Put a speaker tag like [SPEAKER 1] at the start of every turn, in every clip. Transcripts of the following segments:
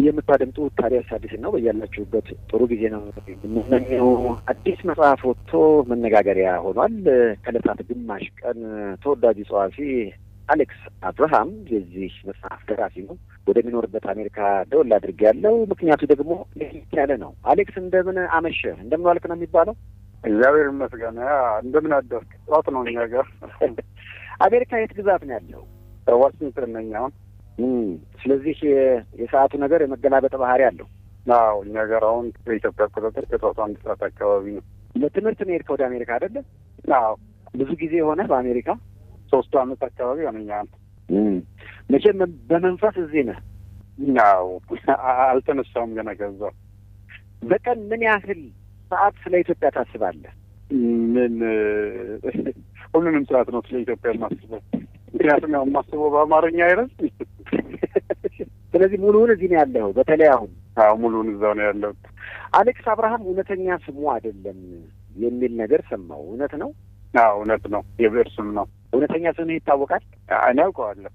[SPEAKER 1] የምታደምጡት ታዲያስ አዲስን ነው። በያላችሁበት ጥሩ ጊዜ ነው የምንመኘው። አዲስ መጽሐፍ ወጥቶ መነጋገሪያ ሆኗል። ከዕለታት ግማሽ ቀን ተወዳጁ ጸሐፊ አሌክስ አብርሃም የዚህ መጽሐፍ ደራሲ ነው። ወደሚኖርበት አሜሪካ ደወል አድርጌ ያለው ምክንያቱ ደግሞ ለየት ያለ ነው። አሌክስ እንደምን አመሸህ? እንደምን ዋልክ ነው የሚባለው?
[SPEAKER 2] እግዚአብሔር ይመስገን። እንደምን አደርክ? ጠዋት ነው እኛ ጋር።
[SPEAKER 1] አሜሪካ የት ግዛት ነው ያለው?
[SPEAKER 2] ዋሽንግተን ነኝ አሁን።
[SPEAKER 1] ስለዚህ የሰዓቱ ነገር የመገላበጥ ባህሪ አለው።
[SPEAKER 2] አዎ እኛ ጋር አሁን በኢትዮጵያ አቆጣጠር ከጠዋቱ አንድ ሰዓት አካባቢ ነው።
[SPEAKER 1] ለትምህርት ነው የሄድከው ወደ አሜሪካ አይደለ?
[SPEAKER 2] አዎ
[SPEAKER 1] ብዙ ጊዜ የሆነ በአሜሪካ
[SPEAKER 2] ሶስቱ አመት አካባቢ ሆነኛል።
[SPEAKER 1] መቼም በመንፈስ እዚህ ነህ።
[SPEAKER 2] አዎ አልተነሳውም ገና ከዛ።
[SPEAKER 1] በቀን ምን ያህል ሰዓት ስለ ኢትዮጵያ ታስባለህ?
[SPEAKER 2] ምን ሁሉንም ሰዓት ነው ስለ ኢትዮጵያ የማስበው። ምክንያቱም ያው የማስበው በአማርኛ አይደል?
[SPEAKER 1] ስለዚህ ሙሉውን እዚህ ነው ያለው። በተለይ አሁን
[SPEAKER 2] አዎ ሙሉውን እዛው ነው ያለው።
[SPEAKER 1] አሌክስ አብርሃም እውነተኛ ስሙ አይደለም የሚል ነገር ሰማው። እውነት ነው?
[SPEAKER 2] አዎ እውነት ነው። የብዕር ስም ነው።
[SPEAKER 1] እውነተኛ ስምህ ይታወቃል?
[SPEAKER 2] እኔ አውቀዋለሁ።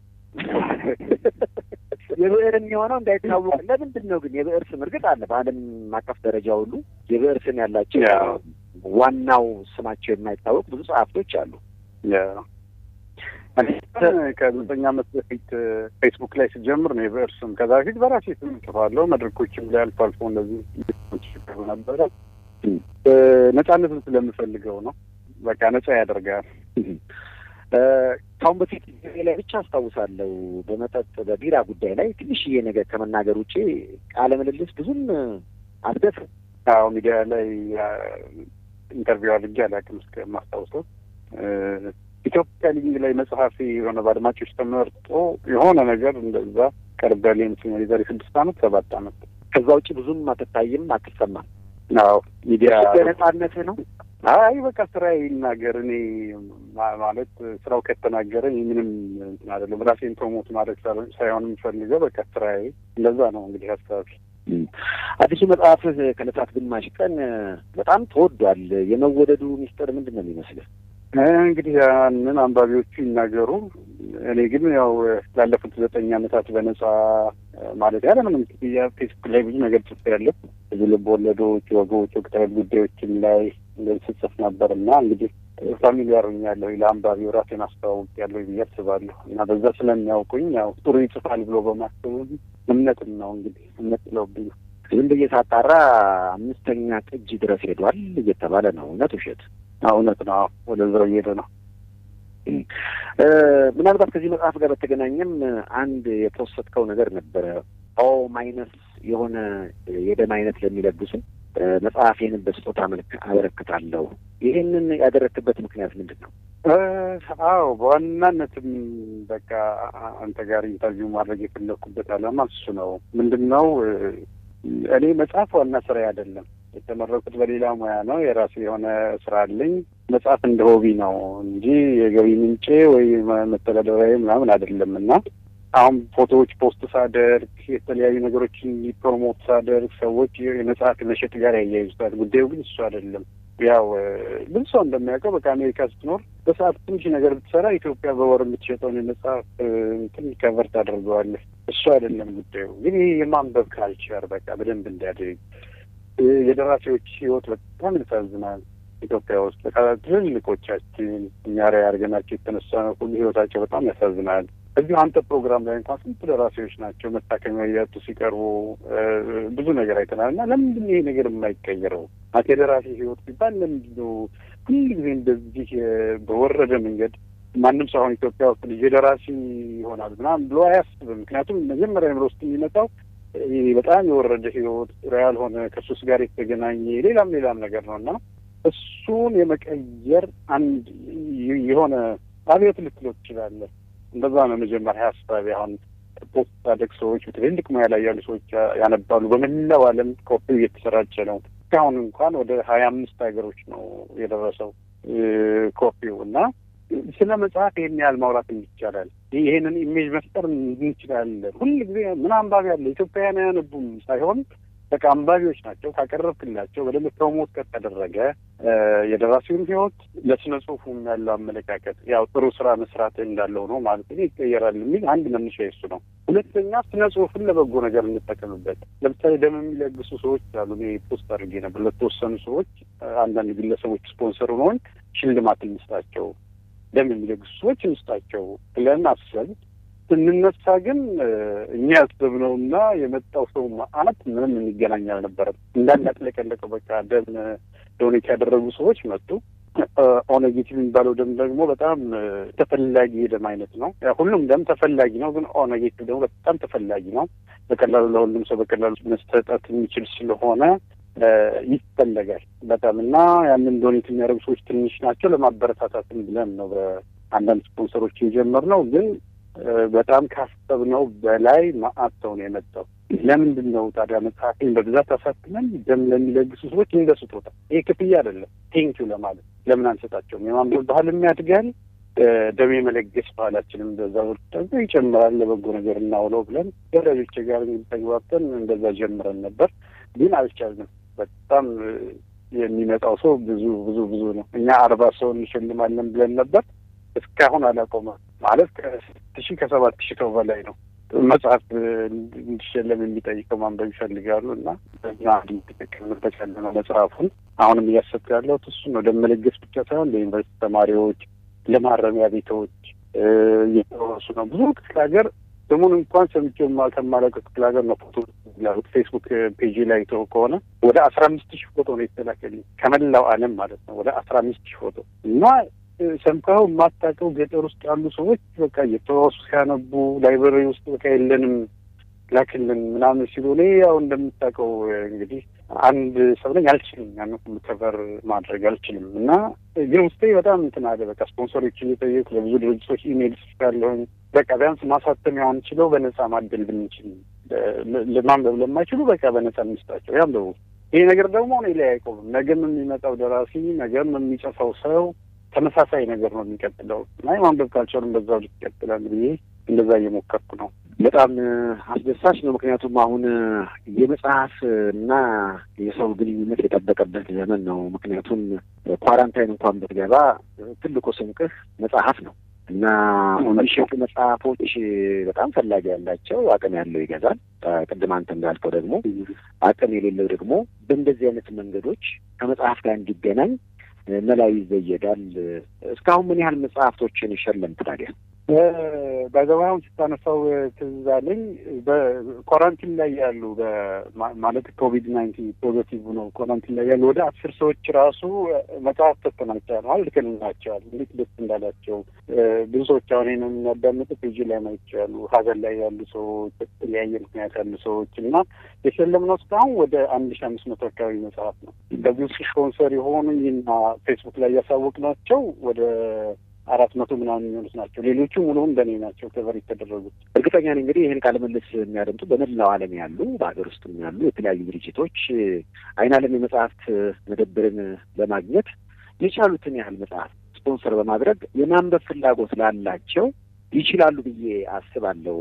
[SPEAKER 1] የብዕር የሚሆነው እንዳይታወቅ ለምንድን ነው ግን? የብዕር ስም እርግጥ አለ በዓለም አቀፍ ደረጃ ሁሉ የብዕር ስም ያላቸው ዋናው ስማቸው የማይታወቅ ብዙ ጸሐፍቶች አሉ።
[SPEAKER 2] ከዘጠኝ ዓመት በፊት ፌስቡክ ላይ ስጀምር ነው የብዕር ስም። ከዛ በፊት በራሴ ስም ጽፋለሁ። መድረኮችም ላይ አልፎ አልፎ እንደዚህ ይቀሩ ነበረ። ነጻነትን ስለምፈልገው ነው። በቃ ነጻ ያደርጋል።
[SPEAKER 1] ከአሁን በፊት ጊዜ ላይ ብቻ አስታውሳለሁ በመጠጥ በቢራ ጉዳይ ላይ ትንሽዬ ነገር ከመናገር ውጭ ቃለ ምልልስ ብዙም አልደፍርም።
[SPEAKER 2] አዎ ሚዲያ ላይ ኢንተርቪው አድርጌ አላውቅም እስከማስታውሰው። ኢትዮጵያ ሊንግ ላይ መጽሐፊ የሆነ በአድማጮች ተመርጦ የሆነ ነገር እንደዛ ቀርበል ይመስለኛል የዛሬ ስድስት ዓመት ሰባት ዓመት።
[SPEAKER 1] ከዛ ውጭ ብዙም አትታይም፣ አትሰማም።
[SPEAKER 2] አዎ ሚዲያ
[SPEAKER 1] ነጻነትህ ነው።
[SPEAKER 2] አይ በቃ ስራ ይናገር። እኔ ማለት ስራው ከተናገረ ምንም እንትን አይደለም። ራሴን ፕሮሞት ማድረግ ሳይሆን የምፈልገው በቃ ስራዬ እንደዛ ነው። እንግዲህ ሀሳቢ
[SPEAKER 1] አዲሱ መጽሐፍህ ከዕለታት ግማሽ ቀን በጣም ተወዷል። የመወደዱ ሚስጥር ምንድን ነው የሚመስልህ?
[SPEAKER 2] እንግዲህ ያንን አንባቢዎቹ ይናገሩ። እኔ ግን ያው ላለፉት ዘጠኝ ዓመታት በነጻ ማለት ያለምንም ክፍያ ፌስቡክ ላይ ብዙ ነገር ጽፌያለሁ። ብዙ ልብ ወለዶች፣ ወጎች፣ ወቅታዊ ጉዳዮችን ላይ እንደዚህ ስጽፍ ነበር እና እንግዲህ ፋሚሊያር ሆኛለሁ ለአንባቢው ራሴን አስተዋውቅ ያለሁ ብዬ አስባለሁ እና በዛ ስለሚያውቁኝ ያው ጥሩ ይጽፋል ብሎ በማሰቡ እምነትም ነው እንግዲህ እምነት ጥለውብኝ
[SPEAKER 1] ዝም ብዬ ሳጣራ አምስተኛ ቅጅ ድረስ ሄዷል እየተባለ ነው። እውነት ውሸት?
[SPEAKER 2] እውነት ነው። ወደዛው እየሄደ ነው።
[SPEAKER 1] ምናልባት ከዚህ መጽሐፍ ጋር በተገናኘም አንድ የፖስተትከው ነገር ነበረ። ኦ ማይነስ የሆነ የደም አይነት ለሚለግሱ መጽሐፌን በስጦታ መልክ አበረክታለሁ። ይህንን ያደረክበት ምክንያት ምንድን ነው?
[SPEAKER 2] አዎ በዋናነትም በቃ አንተ ጋር ኢንተርቪው ማድረግ የፈለኩበት ዓላማ እሱ ነው። ምንድን ነው እኔ መጽሐፍ ዋና ስራ አይደለም። የተመረቁት በሌላ ሙያ ነው። የራሴ የሆነ ስራ አለኝ። መጽሐፍ እንደ ሆቢ ነው እንጂ የገቢ ምንጬ ወይ መተዳደሪያ ምናምን አይደለም እና አሁን ፎቶዎች ፖስት ሳደርግ የተለያዩ ነገሮችን ፕሮሞት ሳደርግ ሰዎች የመጽሐፍ መሸጥ ጋር ያያይዙታል። ጉዳዩ ግን እሱ አይደለም። ያው ብዙ ሰው እንደሚያውቀው በቃ አሜሪካ ስትኖር በሰዓት ትንሽ ነገር ብትሰራ ኢትዮጵያ በወር የምትሸጠውን የመጽሐፍ እንትን ከቨር ታደርገዋለህ። እሱ አይደለም ጉዳዩ። ግን ይህ የማንበብ ካልቸር በቃ በደንብ እንዲያድግ የደራሲዎች ህይወት በጣም ያሳዝናል። ኢትዮጵያ ውስጥ በቃ ትልልቆቻችን እኛ ላይ አድርገናቸው የተነሳ ሁሉ ህይወታቸው በጣም ያሳዝናል። እዚሁ አንተ ፕሮግራም ላይ እንኳን ስንት ደራሲዎች ናቸው መታከሚያ እያጡ ሲቀርቡ ብዙ ነገር አይተናል። እና ለምንድን ይሄ ነገር የማይቀየረው? አንተ የደራሲ ህይወት ሲባል ለምንድን ነው ሁል ጊዜ እንደዚህ በወረደ መንገድ ማንም ሰው አሁን ኢትዮጵያ ውስጥ ልጅ ደራሲ ይሆናል ምናምን ብሎ አያስብም። ምክንያቱም መጀመሪያ ምሮ ውስጥ የሚመጣው በጣም የወረደ ህይወት ያልሆነ ከሱስ ጋር የተገናኘ ሌላም ሌላም ነገር ነው እና እሱን የመቀየር አንድ የሆነ አብዮት ልትለው ትችላለህ። እንደዛ ነው መጀመሪያ ሀሳቢ። አሁን ፖስት ሳደግ ሰዎች ትልልቅ ሙያ ላይ ያሉ ሰዎች ያነባሉ። በመላው ዓለም ኮፒው እየተሰራጨ ነው። እስካሁን እንኳን ወደ ሀያ አምስት ሀገሮች ነው የደረሰው ኮፒው እና ስለ መጽሐፍ ይህን ያህል ማውራት ይቻላል። ይሄንን ኢሜጅ መፍጠር እንችላለን። ሁል ጊዜ ምን አንባቢ አለ ኢትዮጵያውያን አያነቡም ሳይሆን በቃ አንባቢዎች ናቸው። ካቀረብክላቸው በደንብ ፕሮሞት ከተደረገ የደራሲውን ህይወት ለስነ ጽሁፉም ያለው አመለካከት ያው ጥሩ ስራ መስራት እንዳለው ነው ማለት ነው ይቀየራል የሚል አንድ መነሻ የሱ ነው። ሁለተኛ ስነ ጽሁፍን ለበጎ ነገር እንጠቀምበት። ለምሳሌ ደም የሚለግሱ ሰዎች አሉ። እኔ ፖስት አድርጌ ነበር ለተወሰኑ ሰዎች፣ አንዳንድ ግለሰቦች ስፖንሰር መሆን ሽልማት እንስጣቸው፣ ደም የሚለግሱ ሰዎች እንስጣቸው ብለን አስበን ስንነሳ ግን እኛ ያሰብነውና የመጣው ሰው መዓት ምንም የሚገናኝ አልነበረም። እንዳንድ ያጥለቀለቀው በቃ ደም ዶኔት ያደረጉ ሰዎች መጡ። ኦኔጌቲቭ የሚባለው ደም ደግሞ በጣም ተፈላጊ የደም አይነት ነው። ሁሉም ደም ተፈላጊ ነው፣ ግን ኦኔጌቲቭ ደግሞ በጣም ተፈላጊ ነው። በቀላሉ ለሁሉም ሰው በቀላሉ መሰጠት የሚችል ስለሆነ ይፈለጋል በጣም እና ያንን ዶኔት የሚያደርጉ ሰዎች ትንሽ ናቸው። ለማበረታታትም ብለን ነው በአንዳንድ ስፖንሰሮች የጀመርነው ግን በጣም ካሰብነው በላይ መዓት ሰው ነው የመጣው። ለምንድን ነው ታዲያ መጽሐፌን በብዛት አሳትመን ደም ለሚለግሱ ሰዎች እንደ ስጦታ፣ ይሄ ክፍያ አይደለም፣ ቴንኪው ለማለት ለምን አንሰጣቸውም? የማንበብ ባህልም ያድጋል፣ ደም የመለገስ ባህላችንም በዛ ወቅት ደግሞ ይጨምራል። ለበጎ ነገር እናውለው ብለን ወዳጆቼ ጋር ተግባብተን እንደዛ ጀምረን ነበር፣ ግን አልቻልንም። በጣም የሚመጣው ሰው ብዙ ብዙ ብዙ ነው። እኛ አርባ ሰው እንሸልማለን ብለን ነበር እስካሁን አላቆመም። ማለት ከስድስት ሺህ ከሰባት ሺህ ሰው በላይ ነው መጽሐፍ እንዲሸለም የሚጠይቀው ማንበብ ይፈልጋሉ እና በኛ እንድንጠቀምበት ያለ ነው መጽሐፉን። አሁንም እያሰብኩ ያለሁት እሱ ነው። ለመለገስ ብቻ ሳይሆን ለዩኒቨርሲቲ ተማሪዎች፣ ለማረሚያ ቤቶች እየተወሱ ነው። ብዙ ክፍለ ሀገር ስሙን እንኳን ሰምቼው ከማላውቀው ክፍለ ሀገር ነው ፎቶ ያሉት ፌስቡክ ፔጅ ላይ ተው ከሆነ ወደ አስራ አምስት ሺህ ፎቶ ነው የተላከልኝ ከመላው ዓለም ማለት ነው። ወደ አስራ አምስት ሺህ ፎቶ እና ሰምተው የማታውቀው ገጠር ውስጥ ያሉ ሰዎች በቃ እየተዋሱ ሲያነቡ ላይብረሪ ውስጥ በቃ የለንም ላክልን ምናምን ሲሉ እኔ ያው እንደምታውቀው እንግዲህ አንድ ሰው ነኝ፣ አልችልም ያን ሁሉ ከቨር ማድረግ አልችልም። እና ግን ውስጤ በጣም እንትን አለ። በቃ ስፖንሰሮችን የጠየቁ ለብዙ ድርጅቶች ኢሜይል ጽፌያለሁኝ። በቃ ቢያንስ ማሳተሚያውን ችለው በነጻ ማደል ብንችል ለማንበብ ለማይችሉ በቃ በነጻ እንስጣቸው ያንበቡ። ይሄ ነገር ደግሞ እኔ ላይ አይቆምም። ነገም የሚመጣው ደራሲ ነገም የሚጽፈው ሰው ተመሳሳይ ነገር ነው የሚቀጥለው እና ማንበብ ካልቻሉም በዛው ልክ ይቀጥላል ብዬ እንደዛ እየሞከርኩ ነው።
[SPEAKER 1] በጣም አስደሳች ነው። ምክንያቱም አሁን የመጽሐፍ እና የሰው ግንኙነት የጠበቀበት ዘመን ነው። ምክንያቱም ኳራንታይን እንኳን ብትገባ ትልቁ ስንቅህ መጽሐፍ ነው እና የሚሸጡ መጽሐፎች በጣም ፈላጊ ያላቸው አቅም ያለው ይገዛል። ቅድም አንተ እንዳልከው ደግሞ አቅም የሌለው ደግሞ በእንደዚህ አይነት መንገዶች ከመጽሐፍ ጋር እንዲገናኝ መላው ይዘየዳል። እስካሁን ምን ያህል መጽሐፍቶችን ሸለምክ ታዲያ?
[SPEAKER 2] በገበያውን ስታነሳው ትዝ አለኝ። በኳራንቲን ላይ ያሉ ማለት ኮቪድ ናይንቲን ፖዘቲቭ ነው ኳራንቲን ላይ ያሉ ወደ አስር ሰዎች ራሱ መጽሐፍ ሰጥተናቸዋል፣ ልከንላቸዋል። እንዴት ደስ እንዳላቸው ብዙ ሰዎች አሁን ይህን የሚያዳምጡ ፔጅ ላይ ማይቻሉ ሀገር ላይ ያሉ ሰዎች፣ በተለያየ ምክንያት ያሉ ሰዎች እና የሸለምነው እስካሁን ወደ አንድ ሺ አምስት መቶ አካባቢ መጽሐፍ ነው። በዚህ ውስጥ ስፖንሰር የሆኑ ይህና ፌስቡክ ላይ ያሳወቅናቸው ወደ አራት መቶ ምናምን የሚሆኑት ናቸው። ሌሎቹ ሙሉውን በእኔ ናቸው ከቨር የተደረጉት።
[SPEAKER 1] እርግጠኛ ነኝ እንግዲህ ይህን ቃለ ምልልስ የሚያደምጡ በመላው ዓለም ያሉ በሀገር ውስጥም ያሉ የተለያዩ ድርጅቶች አይን ዓለም የመጽሐፍት መደብርን በማግኘት የቻሉትን ያህል መጽሐፍ ስፖንሰር በማድረግ የማንበብ ፍላጎት ላላቸው ይችላሉ ብዬ አስባለሁ።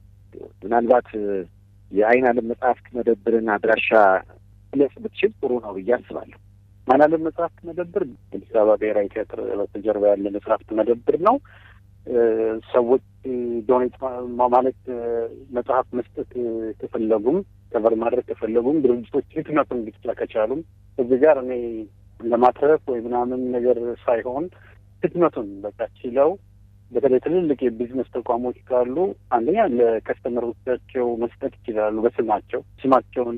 [SPEAKER 1] ምናልባት የአይን ዓለም መጽሐፍት መደብርን አድራሻ ግለጽ ብትችል ጥሩ ነው ብዬ አስባለሁ።
[SPEAKER 2] ማናለም መጽሐፍት መደብር አዲስ አበባ ብሔራዊ ቲያትር በስተጀርባ ያለ መጽሐፍት መደብር ነው። ሰዎች ዶኔት ማለት መጽሐፍ መስጠት ከፈለጉም ከቨር ማድረግ ከፈለጉም ድርጅቶች ህትመቱን ብቻ ከቻሉም እዚህ ጋር እኔ ለማትረፍ ወይ ምናምን ነገር ሳይሆን ህትመቱን በቃ ችለው በተለይ ትልልቅ የቢዝነስ ተቋሞች ካሉ አንደኛ ለከስተመሮቻቸው መስጠት ይችላሉ። በስማቸው ስማቸውን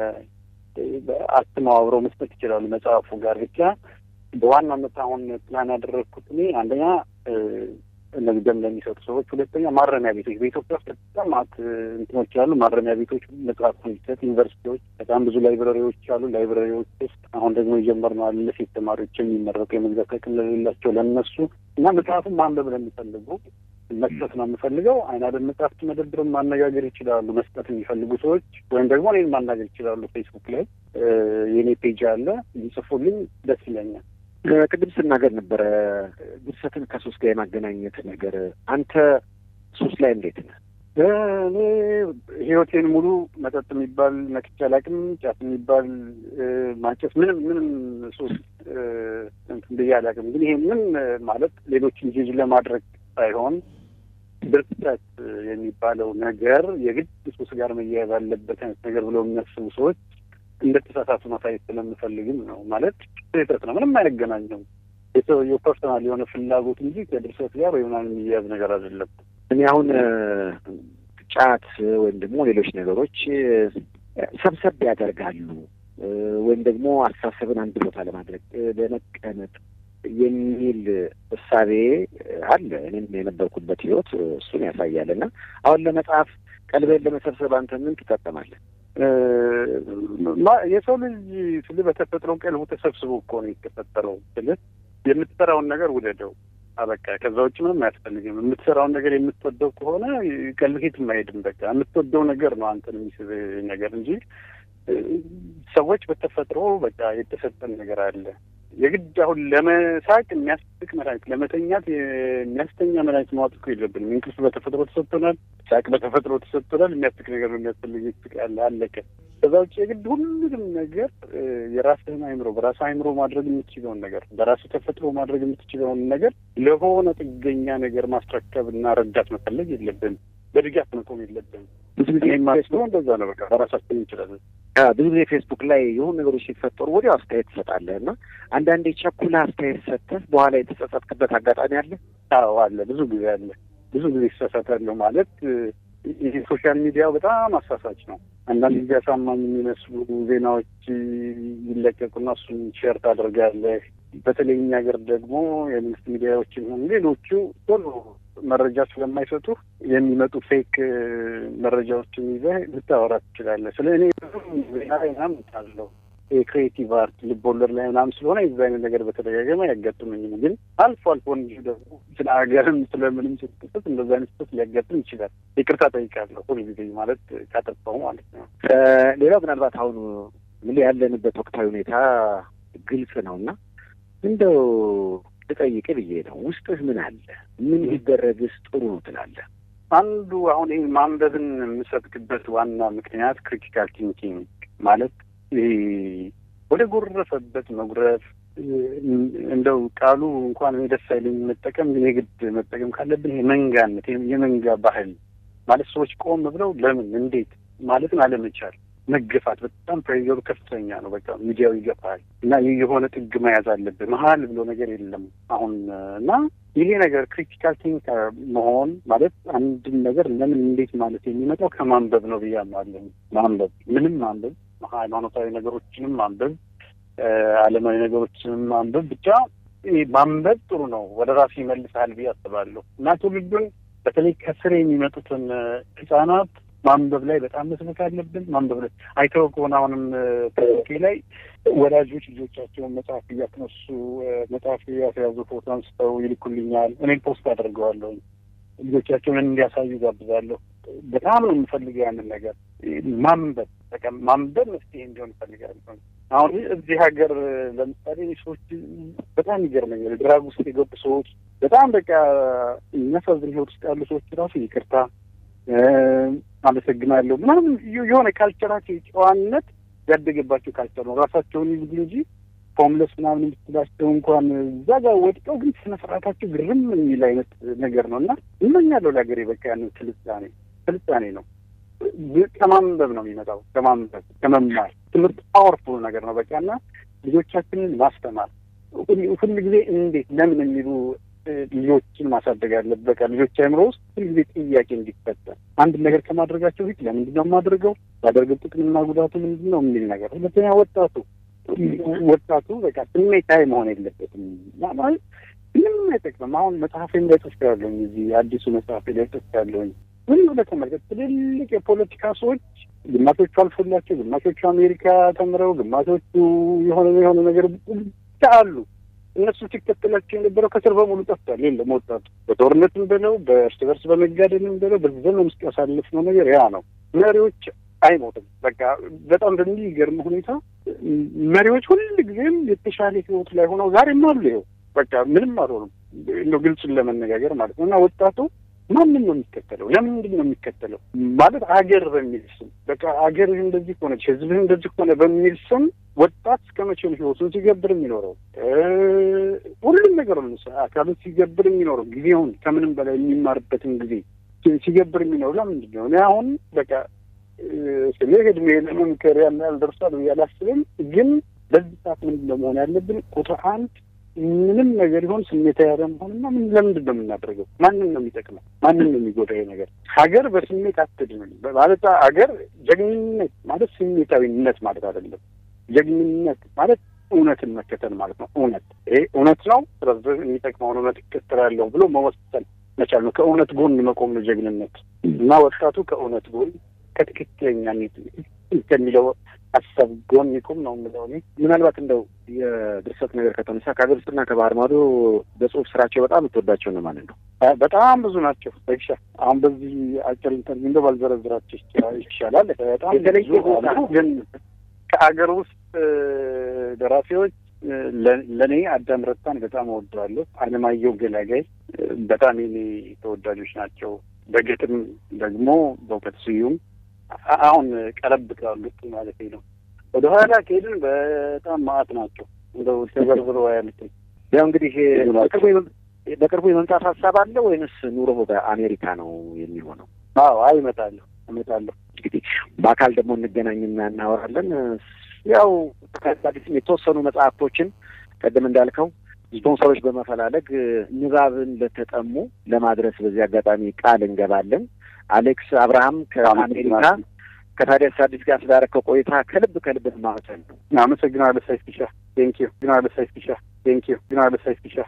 [SPEAKER 2] አትመው አብረው መስጠት ይችላሉ። መጽሐፉ ጋር ብቻ በዋናነት አሁን ፕላን ያደረግኩት እኔ አንደኛ እነዚህ ደም ለሚሰጡ ሰዎች፣ ሁለተኛ ማረሚያ ቤቶች በኢትዮጵያ ውስጥ በጣም ማት እንትኖች ያሉ ማረሚያ ቤቶች መጽሐፍ እንዲሰጥ፣ ዩኒቨርሲቲዎች በጣም ብዙ ላይብረሪዎች አሉ። ላይብረሪዎች ውስጥ አሁን ደግሞ የጀመርነው አለ ለሴት ተማሪዎች የሚመረቁ የመግዛት አቅም ለሌላቸው ለእነሱ እና መጽሐፍን ማንበብ ለሚፈልጉ መስጠት ነው የምፈልገው። አይን ዓለም መጽሐፍት መደብርን ማነጋገር ይችላሉ። መስጠት የሚፈልጉ ሰዎች ወይም ደግሞ እኔን ማናገር ይችላሉ። ፌስቡክ ላይ የኔ ፔጅ አለ፣ ይጽፉልኝ፣ ደስ ይለኛል።
[SPEAKER 1] ቅድም ስናገር ነበረ ድርሰትን ከሱስ ጋር የማገናኘት ነገር። አንተ ሱስ ላይ እንዴት ነህ?
[SPEAKER 2] እኔ ህይወቴን ሙሉ መጠጥ የሚባል ነክቼ አላውቅም። ጫት የሚባል ማጨስ፣ ምንም ምንም ሱስ እንትን ብዬ አላውቅም። ግን ይሄ ምን ማለት ሌሎችን ጅጅ ለማድረግ ሳይሆን ድርሰት የሚባለው ነገር የግድ ሱስ ጋር መያያዝ አለበት አይነት ነገር ብለው የሚያስቡ ሰዎች እንደተሳሳቱ ማሳየት ስለምፈልግም ነው። ማለት ስህተት ነው። ምንም አይገናኘውም። የሰውየው ፐርሰናል የሆነ ፍላጎት እንጂ ከድርሰት ጋር ወይ ምናምን የሚያያዝ ነገር አይደለም።
[SPEAKER 1] እኔ አሁን ጫት ወይም ደግሞ ሌሎች ነገሮች ሰብሰብ ያደርጋሉ ወይም ደግሞ አስተሳሰብን አንድ ቦታ ለማድረግ ለመቀመጥ የሚል እሳቤ አለ። እኔም የነበርኩበት ህይወት እሱን ያሳያል። እና አሁን ለመጽሐፍ ቀልበን ለመሰብሰብ አንተ ምን ትጠቀማለህ?
[SPEAKER 2] የሰው ልጅ ስል በተፈጥሮ ቀልቡ ተሰብስቦ እኮ ነው የተፈጠረው። ስል የምትሰራውን ነገር ውደደው አበቃ። ከዛ ውጭ ምንም አያስፈልግም። የምትሰራውን ነገር የምትወደው ከሆነ ቀልብህ የትም አይሄድም። በቃ የምትወደው ነገር ነው አንተን የሚስብ ነገር እንጂ ሰዎች በተፈጥሮ በቃ የተሰጠን ነገር አለ። የግድ አሁን ለመሳቅ የሚያስቅ መድኃኒት፣ ለመተኛት የሚያስተኛ መድኃኒት ማዋጥ እኮ የለብንም። እንቅልፍ በተፈጥሮ ተሰጥቶናል። ሳቅ በተፈጥሮ ተሰጥቶናል። የሚያስቅ ነገር ነው የሚያስፈልግ ስቅ ያለ አለቀ። ከዛ ውጭ የግድ ሁሉንም ነገር የራስህን አይምሮ በራስህ አይምሮ ማድረግ የምትችለውን ነገር በራስህ ተፈጥሮ ማድረግ የምትችለውን ነገር ለሆነ ጥገኛ ነገር ማስረከብ እና ረዳት መፈለግ የለብንም። በድጋፍ መቆም የለብንም።
[SPEAKER 1] ብዙ ጊዜ
[SPEAKER 2] የማስበው እንደዛ ነው። በቃ በራሳችን እንችላለን።
[SPEAKER 1] ብዙ ጊዜ ፌስቡክ ላይ የሆኑ ነገሮች ሲፈጠሩ ወዲያው አስተያየት ትሰጣለህ እና አንዳንዴ ቸኩላ አስተያየት ሰጥተህ በኋላ የተጸጸትክበት አጋጣሚ አለ?
[SPEAKER 2] አዎ አለ። ብዙ ጊዜ አለ። ብዙ ጊዜ ይሳሳታለሁ ማለት ይህ ሶሻል ሚዲያው በጣም አሳሳች ነው። አንዳንድ ጊዜ አሳማኝ የሚመስሉ ዜናዎች ይለቀቁና እሱን ሼር ታደርጋለህ። በተለይ እኛ ሀገር ደግሞ የመንግስት ሚዲያዎችም ሆኑ ሌሎቹ ቶሎ መረጃ ስለማይሰጡ የሚመጡ ፌክ መረጃዎችን ይዘህ ልታወራ ትችላለህ። ስለ እኔ ዜና ላይ ምናምን አለው የክሬቲቭ አርት ልብ ወለድ ላይ ምናምን ስለሆነ የዚ አይነት ነገር በተደጋጋሚ አያጋጥመኝም። ግን አልፎ አልፎ እንጂ ደግሞ ስለ ሀገርም ስለምንም ስትጽፍ እንደዚ አይነት ስህተት ሊያጋጥም ይችላል። ይቅርታ ጠይቃለሁ ሁልጊዜ ማለት ካጠፋው ማለት ነው።
[SPEAKER 1] ሌላው ምናልባት አሁን ምን ያለንበት ወቅታዊ ሁኔታ ግልጽ ነው እና እንደው ልጠይቅ ብዬ ነው። ውስጥህ ምን አለ? ምን ቢደረግስ ጥሩ ነው ትላለህ?
[SPEAKER 2] አንዱ አሁን ይህ ማንበብን የምሰብክበት ዋና ምክንያት ክሪቲካል ቲንኪንግ ማለት ይሄ ወደ ጎረፈበት መጉረፍ እንደው ቃሉ እንኳን እኔ ደስ አይለኝ መጠቀም፣ ግን የግድ መጠቀም ካለብን ይሄ መንጋነት የመንጋ ባህል ማለት ሰዎች ቆም ብለው ለምን እንዴት ማለትን አለመቻል መገፋት በጣም ፕሬዘሩ ከፍተኛ ነው። በቃ ሚዲያው ይገፋል እና ይህ የሆነ ጥግ መያዝ አለብን። መሀል ብሎ ነገር የለም አሁን እና ይሄ ነገር ክሪቲካል ቲንክ መሆን ማለት አንድን ነገር ለምን እንዴት ማለት የሚመጣው ከማንበብ ነው ብዬ አምናለሁ። ማንበብ ምንም ማንበብ፣ ሃይማኖታዊ ነገሮችንም ማንበብ፣ ዓለማዊ ነገሮችንም ማንበብ፣ ብቻ ማንበብ ጥሩ ነው። ወደ ራሱ ይመልሳል ብዬ አስባለሁ እና ትውልዱን በተለይ ከስር የሚመጡትን ህጻናት ማንበብ ላይ በጣም መስበክ አለብን። ማንበብ ላይ አይተው ከሆነ አሁንም ፌስቡክ ላይ ወላጆች ልጆቻቸውን መጽሐፍ እያስነሱ መጽሐፍ እያስያዙ ፎቶ አንስተው ይልኩልኛል። እኔም ፖስት አደርገዋለሁ። ልጆቻቸውን እንዲያሳዩ ጋብዛለሁ። በጣም ነው የምፈልገው ያንን ነገር ማንበብ፣ በቃ ማንበብ መፍትሄ እንዲሆን እፈልጋለሁ። አሁን እዚህ ሀገር ለምሳሌ ሰዎች በጣም ይገርመኛል። ድራግ ውስጥ የገቡ ሰዎች በጣም በቃ የሚያሳዝን ህይወት ውስጥ ያሉ ሰዎች ራሱ ይቅርታ አመሰግናለሁ ምናምን የሆነ ካልቸራቸው የጨዋነት ያደገባቸው ካልቸር ነው። ራሳቸውን ይዙ እንጂ ሆምለስ ምናምን የምትላቸው እንኳን እዛ ጋር ወድቀው ግን ስነ ስርዓታቸው ግርም የሚል አይነት ነገር ነው እና እመኛለሁ ለሀገሬ በቃ ያንን ስልጣኔ ስልጣኔ ነው። ከማንበብ ነው የሚመጣው፣ ከማንበብ ከመማር። ትምህርት ፓወርፉል ነገር ነው በቃ እና ልጆቻችንን ማስተማር ሁል ጊዜ እንዴት ለምን የሚሉ ልጆችን ማሳደግ አለበት። በቃ ልጆች አእምሮ ውስጥ ሁልጊዜ ጥያቄ እንዲፈጠር አንድ ነገር ከማድረጋቸው ፊት ለምንድን ነው የማድረገው፣ ባደርገው ጥቅምና ጉዳቱ ምንድን ነው የሚል ነገር። ሁለተኛ ወጣቱ ወጣቱ በቃ ስሜታዊ መሆን የለበትም ማለት ምንም አይጠቅምም። አሁን መጽሐፌም ላይ ጽፌያለሁኝ፣ እዚህ አዲሱ መጽሐፌ ላይ ጽፌያለሁኝ። ምን ብለህ ተመልከት፣ ትልልቅ የፖለቲካ ሰዎች ግማሾቹ አልፎላቸው፣ ግማሾቹ አሜሪካ ተምረው፣ ግማሾቹ የሆነ የሆነ ነገር ብቻ አሉ እነሱ ሲከተላቸው የነበረው ከስር በሙሉ ጠፍቷል። የለም ወጣቱ በጦርነትም ብለው በእርስ በርስ በመጋደልም ብለው በዘመን ውስጥ ያሳለፍነው ነገር ያ ነው። መሪዎች አይሞትም። በቃ በጣም በሚገርም ሁኔታ መሪዎች ሁል ጊዜም የተሻለ ህይወት ላይ ሆነው ዛሬም አሉ። ይኸው በቃ ምንም አልሆኑም። እንደው ግልጹን ለመነጋገር ማለት ነው እና ወጣቱ ማንም ነው የሚከተለው? ለምንድን ነው የሚከተለው? ማለት አገር በሚል ስም በቃ አገርህ እንደዚህ ሆነች፣ ህዝብህ እንደዚህ ሆነ በሚል ስም ወጣት እስከ መቼ ነው ህይወቱን ሲገብር የሚኖረው? ሁሉም ነገር አካሉን ሲገብር የሚኖረው ጊዜውን ከምንም በላይ የሚማርበትን ጊዜ ሲገብር የሚኖረው ለምንድን ነው? እኔ አሁን በቃ ስለ እድሜ ለመምከር ያን ያህል ደርሷል ብዬ አላስብም። ግን በዚህ ሰዓት ምንድን ነው መሆን ያለብን? ቁጥር አንድ ምንም ነገር ይሆን ስሜታዊ ያለመሆንና ምን ለምንድን ነው የምናደርገው? ማንን ነው የሚጠቅመው? ማንን ነው የሚጎዳ? ይሄ ነገር ሀገር በስሜት አትድንም ማለት ሀገር ጀግንነት ማለት ስሜታዊነት ማለት አይደለም። ጀግንነት ማለት እውነትን መከተል ማለት ነው። እውነት ይሄ እውነት ነው፣ ስለዚህ የሚጠቅመውን እውነት እከተላለሁ ብሎ መወሰን መቻል ነው። ከእውነት ጎን መቆም ነው ጀግንነት እና ወጣቱ ከእውነት ጎን ከትክክለኛ ከሚለው ሀሳብ ጎን ይቁም ነው የምለው እኔ።
[SPEAKER 1] ምናልባት እንደው የድርሰት ነገር ከተነሳ ከሀገር ውስጥና ከባህር ማዶ በጽሁፍ ስራቸው በጣም የምትወዳቸው ነው ማለት ነው?
[SPEAKER 2] በጣም ብዙ ናቸው። ይሻ አሁን በዚህ አጭር ኢንተርቪው እንደው ባልዘረዝራቸው ይሻላል። በጣም
[SPEAKER 1] የተለየ
[SPEAKER 2] ግን ከአገር ውስጥ ደራሲዎች ለእኔ አዳም ረታን በጣም እወደዋለሁ። አለማየሁ ገላጋይ በጣም የኔ ተወዳጆች ናቸው። በግጥም ደግሞ በእውቀት ስዩም አሁን ቀረብ ካሉት ማለት ነው። ወደ ኋላ ከሄድን በጣም ማዕት ናቸው። እንደው ተዘርዝሮ ያሉት
[SPEAKER 1] ያው እንግዲህ በቅርቡ የመምጣት ሀሳብ አለ ወይንስ ኑሮ በአሜሪካ ነው የሚሆነው?
[SPEAKER 2] አዎ አይ እመጣለሁ እመጣለሁ።
[SPEAKER 1] እንግዲህ በአካል ደግሞ እንገናኝና እናወራለን። ያው አዲስም የተወሰኑ መጽሐፍቶችን ቀደም እንዳልከው ስፖንሰሮች በመፈላለግ ንባብን ለተጠሙ ለማድረስ በዚህ አጋጣሚ ቃል እንገባለን። አሌክስ አብርሃም ከአሜሪካ ከታዲያስ አዲስ ጋር ስላደረከው ቆይታ ከልብ ከልብ ማመሰል ነው።
[SPEAKER 2] አመሰግናለሁ። ሳይስፒሻ ቴንኪዩ። ግናለሁ ሳይስፒሻ ቴንኪዩ። ግናለሁ ሳይስፒሻ